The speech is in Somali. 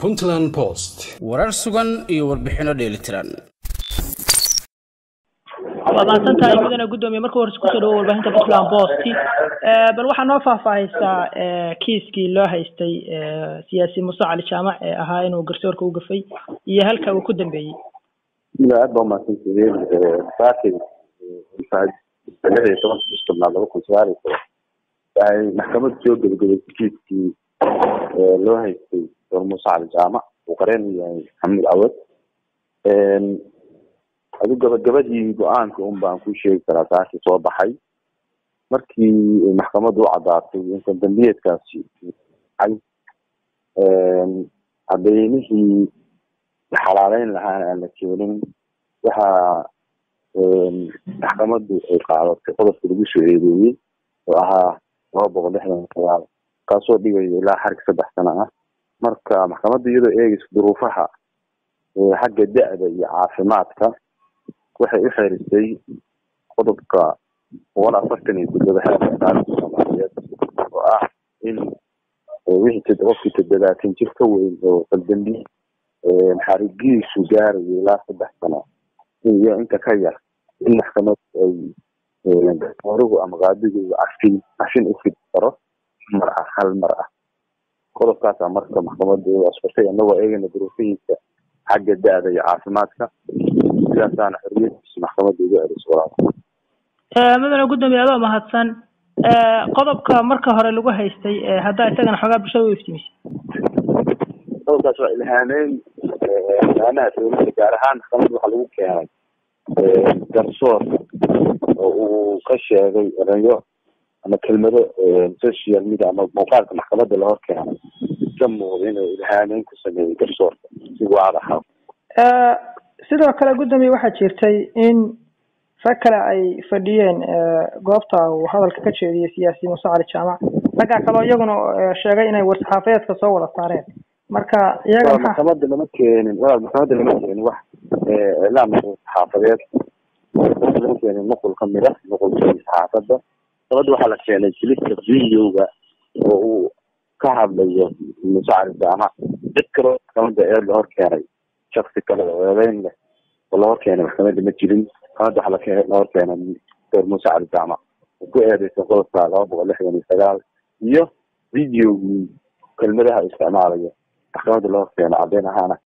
puntland post warar sugan iyo warbixinno dheelitiran waa mahadsantahay mudane guddoomiye marka horese kusoo dhawo warbaahinta puntland post bal waxaa noo faahfaahaysaa kiiskii loo haystay siyaasi muse cali jaamac ee ahaa inuu garsoorka u gafay iyo halka uu ku dambeeyey bismillah aad baa umahadsantihiin saakay lix iyo tobanka bish tobnaad laba kun sagaal iyo toban waxay maxkamaddu soo gebagabaysay kiiskii loo haystay door muuse cali jaamac uu qareen u yahay maxamuud cawad adu gabagabadii go-aanka un baan ku sheegi karaa saakii soo baxay markii maxkamaddu u caddaatay intan dambiyeedkaasi ay cadeymihii xalaaleyn lahaana aan la keenin waxaa maxkamaddu ay qaadatay qodobka lagu soo eedeeyey oo ahaa laba boqol lixdan sagaal kaasoo dhigaya ilaa xarig saddex sano ah marka maxkamadda iyadoo eegeysa duruufaha xagga da-da iyo caafimaadka waxay u xerisay qodobka boqol afartan iyo toddoba xeerka taarikhda soomaaliyeed oo ah in wixii qofkii toddobaatan jir ka weyn oo qaldambi xarigiisu gaarayo ilaa saddex sano iyo inta ka yar in maxkamad ay origu ama qaadigu cafin cafin u fidi karo mar ah hal mar ah qodobkaasa marka maxkamadda asfurtay anagoo eegayna duruufihiisa xagga da-da iyo caafimaadka sidaasaana xoriyadiisa maxkamadda ugu celiso walaal mudane guddoomiye adoo mahadsan qodobka marka hore lagu haystay haddaa isagana xoogaa bulshada u iftimisay qodobkaas waa ilhaameyn ilhaamaha dowladda gaar ahaan maxkamadda waxaa lagu keenay garsoor oo uu ka sheegay erayo ama kelmado social media ama muuqaalka maxkamadda la hor keenay ka muuqda inuu ilhaameyn ku sameeyey garsoorka si waad ahaa sidoo kale guddoomiye waxaa jirtay in rag kale ay fadhiyeen goobta uu hadalka ka jeediyey siyaasi muuse cali jaamac raggaa kaleo iyaguna sheegay inay war-saxaafadeedka soo wada saareen marka iyaga maxaa maxkamadda lama keenin walaal maxkamadda lama keenin wax iclaam saxaafadeed lama keenin nuqul kamid ah nuqulkii saxaafadda maxkamadda waxaa la keenay jilista videoga oo uu ka hadlayo muuse cali jaamac cid kaloo maxkamadda ee la hor keenay shaksi kale oo eedeyn leh oo la hor keenay maxkamadda ma jirin maxkamadda waxaa lake la hor keenay door muuse cali jaamac oo ku eedeysan qodobka laba boqol lixdan iyo sagaal iyo videogii kelmadaha isticmaalayo maxkamadda la hor keeno caddeyn ahaana